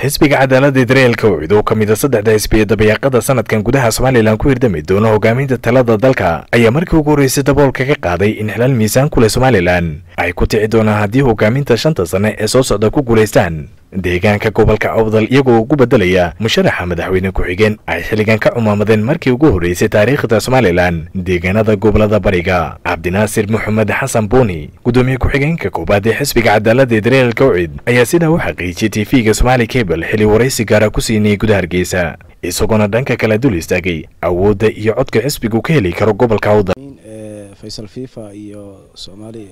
xisbiga cadaaladda israelka wicid oo ka mid a saddexda xisbiya dabayaaqada sanadkan gudaha somalilan ku hirdami doono hogaaminta talada dalka ayaa markii ugu horreysay daboolka ka qaaday in xilal miisaan ku leh somalilan ay ku tici doonaan haddii hogaaminta shanta sanne ee soo socda ku guulaystaan deegaanka gobolka awdal iyagoo ugu beddelaya musharaxa madaxweyne ku-xigeen ay xilligan ka cumaamadeen markii ugu horreysay taariikhda somalilan deegaanada gobolada bariga cabdinaasir moxamed xasan buuni gudoomiye ku-xigeenka koobaad ee xisbiga cadaaladda israelka wicid ayaa sidaa u xaqiijiyey tv-ga somaali cable xili waraysi gaara ku siinayay guda hargeysa isagoona dhanka kale dul istaagay awoodda iyo codka xisbigu ka heli karo gobolka awdal faysal fifa iyo somaali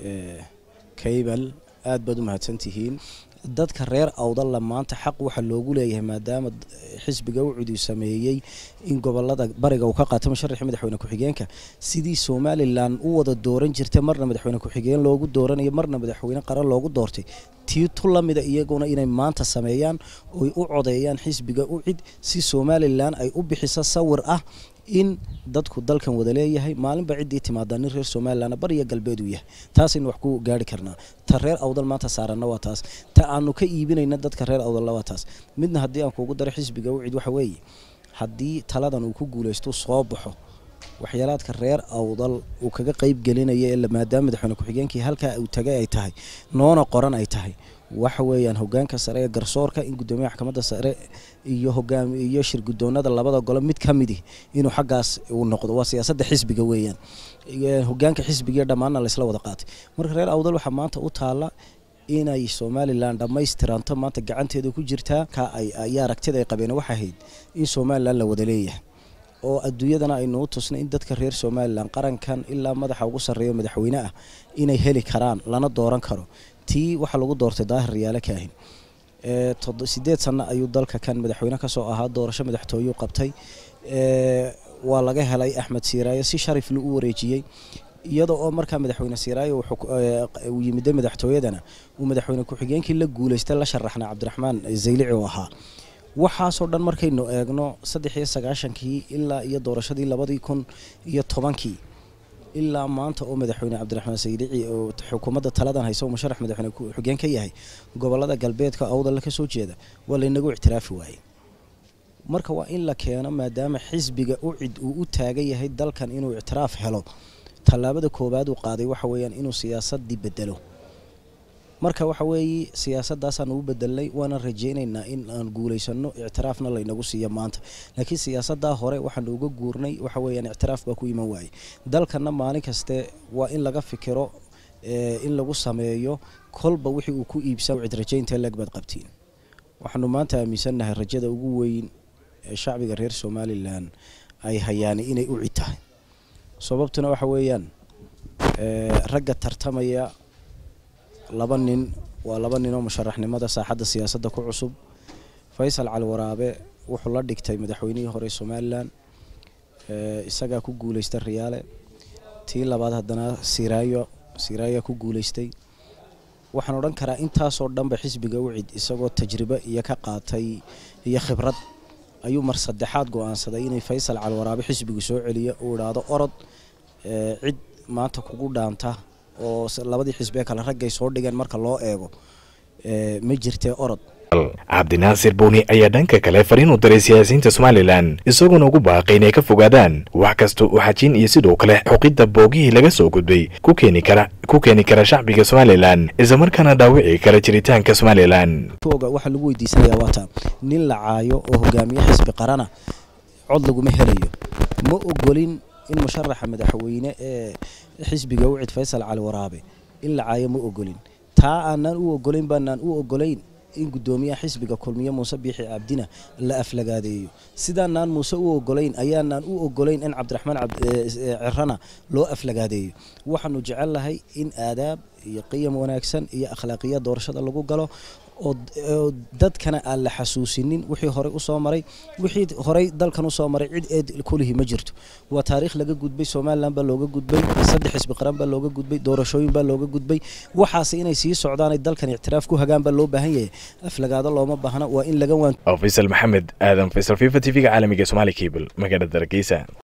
cable aad baad u mahadsantihiin dadka reer awdalla maanta xaq waxaa loogu leeyahay maadaama xisbiga ucudi sameeyey in gobolada bariga uu ka qaato musharaxii madaxweyne ku-xigeenka sidii somalilan u wada dooran jirtay marna madaxweyne ku-xigeen loogu dooranayo marna madaxweyne qaran loogu doortay tii tu lamida iyaguna inay maanta sameeyaan oy u codeeyaan xisbiga ucid si somalilan ay u bixiso sawir ah in dadku dalkan wada leeyahay maalinba ciddii timaadaa nin reer somalilan bariya galbeed uu yahay taasaynu wax ku gaari karnaa ta reer awdal maanta saaranna waa taas ta aanu ka iibinayna dadka reer awdalla waa taas midna haddii aan kuugu daro xisbiga ucid waxa weeye haddii taladan uu ku guulaysto soo baxo waxyaalaadka reer awdal uu kaga qeyb gelinaya maadaama madaxweyne ku-xigeenkii halkaa uu tagay ay tahay noona qoran ay tahay waxa weeyaan hogaanka sare ee garsoorka in gudoomiyaha maxkamadda sare iyo hogaam iyo shir gudoonada labada golo mid ka midi inuu xaggaas uu noqdo waa siyaasadda xisbiga weeyaan hogaanka xisbigiiyo dhammaanna laysla wada qaatay marka reer awdal waxaa maanta u taalla inay somalilan dhammaystiranto maanta gacanteeda ku jirtaa ka ay ayaa aragtida ay qabeen waxay ahayd in somalilan la wada leeyahay oo adduunyadana aynu u tusnay in dadka reer somalilan qarankan ilaa madaxa ugu sarreeyo madaxweyne ah inay heli karaan lana dooran karo tii waxaa lagu doortay daahir riyaale kaahin sideed sano ayuu dalka kan madaxweyne kasoo ahaa doorasho madaxtooyuu qabtay waa laga helay axmed siiraayo si shariflu u wareejiyey iyada oo markaa madaxweyne siiraayo uu yimiday madaxtooyadana uu madaxweyne ku-xigeenkii la guulaystay la sharaxnay cabdiraxmaan zaylici oo ahaa waxaasoo dhan markaynu eegno saddex iyo sagaashankii ilaa iyo doorashadii labadii kun iyo tobankii ilaa maanta oo madaxweyne cabdiraxmaan saydici oo xukuumadda taladan haysa oo musharax madaxweyne ku-xigeen ka yahay gobolada galbeedka awdalla ka soo jeeda waa laynagu ictiraafi waayey marka waa in la keeno maadaama xisbiga ucid uu u taagan yahay dalkan inuu ictiraaf helo tallaabada koowaad uu qaaday waxa weeyaan inuu siyaasadii bedelo marka waxa weeye siyaasadaasaanu u bedelnay waana rajaynaynaa in aan guulaysano ictiraafna laynagu siiyo maanta laakiin siyaasadaa hore waxaanu uga guurnay waxa weeyaan ictiraaf baa ku iman waayey dalkana maalin kaste waa in laga fikiro in lagu sameeyo kolba wixii uu ku iibsa cid rajaynta leeg baad qabtiin waxaanu maanta aaminsannahay rajada ugu weyn ee shacbiga reer somalilan ay hayaan inay u cid tahay sababtuna waxa weeyaan ragga tartamaya laba nin waa laba nin oo musharaxnimada saaxadda siyaasadda ku cusub faysal cali waraabe wuxuu la dhigtay madaxweynihii hore somalilan isagaa ku guulaystay riyaale tii labaad haddana siraayo siraayaa ku guulaystay waxaan odhan karaa intaasoo dhanba xisbiga ucid isagoo tajribo iyo ka qaatay iyo khibrad ayuu mar saddexaad go-aansaday inay faysal cali waraabe xisbigu soo celiyo uu idhaahdo orod cid maanta kugu dhaanta oo labadii xisbee kale raggay soo dhigeen marka loo eego ma jirtee orod cabdinaasir buuni ayaa dhanka kale fariin u diray siyaasiyiinta somalilan isagoona ugu baaqay inay ka fogaadaan wax kasta oo xajiin iyo sidoo kale xoqidda boogihii laga soo gudbay ku keeni kara ku keeni kara shacbiga somalilan islamarkaana dhaawici kara jiritaanka somalilan waxaa lagu weydiisanayaa waata nin la caayo oo hogaamiye xisbi qarana cod laguma helayo ma ogolin in musharaxa madaxweyne ee xisbiga ucid faysal cali waraabe in la caayo ma ogolin taa aanaan u ogolayn baanaan u ogolayn in gudoomiyaha xisbiga kulmiye muuse biixi cabdina la aflagaadeeyo sidaanaan muuse u ogolayn ayaanaan u ogolayn in cabdiraxmaan cirana loo aflagaadeeyo waxaanu jecelnahay in aadaab iyo qiyam wanaagsan iyo akhlaaqiya doorashada lagu galo oo dadkana aan la xasuusinin wixii horey usoo maray wixii horey dalkan usoo maray cid eed kulihi ma jirto waa taariikh laga gudbay somalilan baa looga gudbay saddex xisbi qaran baa looga gudbay doorashooyin baa looga gudbay waxaase inay sii socdaanay dalkan ictiraaf ku hagaan baa loo baahan yahay aflagaado looma baahna waa in laga waan faysal maxamed aadan faysal fifa t v-ga caalamiga somaali cable magaalada hargeysa